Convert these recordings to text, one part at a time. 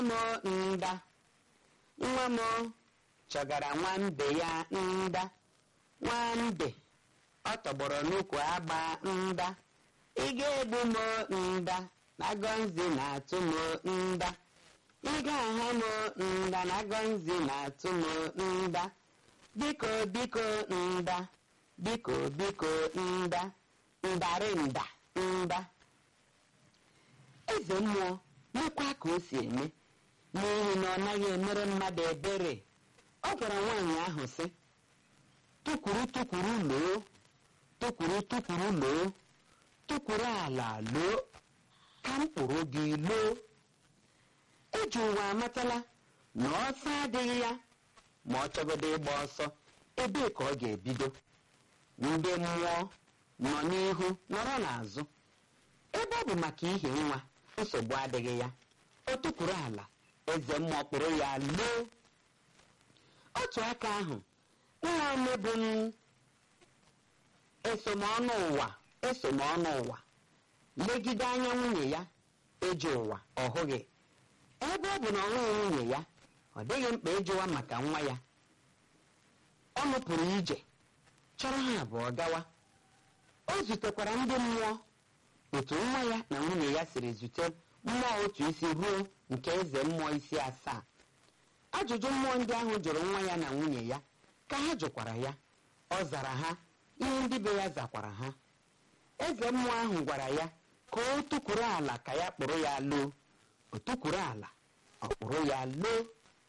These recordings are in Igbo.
m nda nwa m chọgara nwambe ya nda nwambe ọ tọgbọrọ n'ukwu agba nda ị ga-egbu m nda na gọnzi na-atụ m nda ị ga-aha m nda na gọnzi na-atụ m nda biko biko nda biko biko nda ndarịnda nda eze mmụọ mekwa ka o si eme n'ihi na ọ naghị emere mmadụ ebere ọ gwara nwaanyị ahụ sị tụkwuru tụkwuru loo tụkwuru tụkwuru loo tụkwuru ala loo ka mkpụrụ gị loo eji ụwa amatala na ọsọ adịghị ya ma ọ chọgodo ịgba ọsọ ebee ka ọ ga-ebido ndị mmụọ nọ n'ihu nọrọ n'azụ ebe ọ bụ maka ihe nwa nsogbu adịghị ya o tukwuru ala eze mmụọ kpụrụ ya loo otu aka ahụ nwa mebu esomọnụ ụwa esomọnụ ụwa legide anya nwunye ya eji ụwa ọ hụghị ebe ọ bụ na ọ hụghị nwunye ya ọ dịghị mkpa ịjụwa maka nwa ya ọ nụpụrụ ije chọrọ ha abụọ gawa o zutekwara ndị mmụọ otu nwa ya na nwunye ya siri zute mmụọ otu isi ruo nke eze mmụọ isi asaa ajụjụ mmụọ ndị ahụ jụrụ nwa ya na nwunye ya ka ha jụkwara ya ọ zara ha ihe ndị be ya zakwara ha eze mmụọ ahụ gwara ya ka o tukwuru ala ka ya kpụrụ ya loo o tukwuru ala ọ kpụrụ ya loo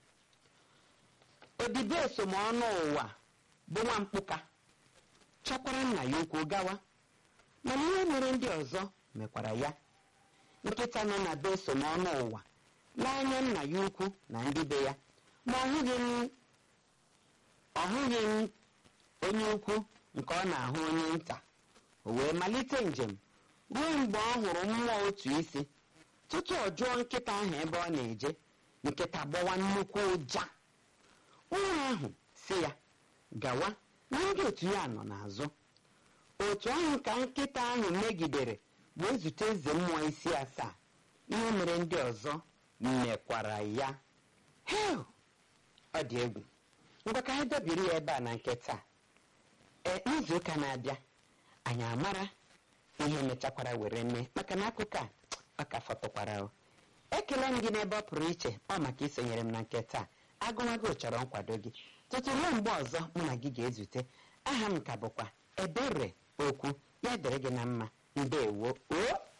odibo esomọnụ ụwa bụ nwa mkpụka chọkwara nna ya ukwu gawa mana ihe mere ndị ọzọ mekwara ya nkịta nọ na be esomọnụ ụwa n'anya nna ya ukwu na ndị be ya ma ọ hụghị m ọ hụghị m onye ukwu nke ọ na-ahụ onye nta o wee malite njem ruo mgbe ọ hụrụ mmụọ otu isi tutu ọ jụọ nkịta ahụ ebe ọ na-eje nkịta gbawa nnukwu ụja nwa ahụ si ya gawa na ndị otu ya nọ n'azụ otu ahụ ka nkịta ahụ megidere wee zute eze mmụọ isi asaa ihe mere ndị ọzọ mekwara ya hel ọ dị egwu ngwa ka anyị dobiri ya ebe a na nkịta ee n'izu ụka na-abịa anyị amara ihe mechakwara were mee maka na akụkọ a ọ ka fọtụkwara o ekele m gị n'ebe ọ pụrụ iche ọ maka isonyere m na nke taa agụmagụ chọrọ nkwado gị tutu ruo mgbe ọzọ mụ na gị ga-ezute aha m ka bụkwa ebere okwu ya dịrị gị na mma ndewo o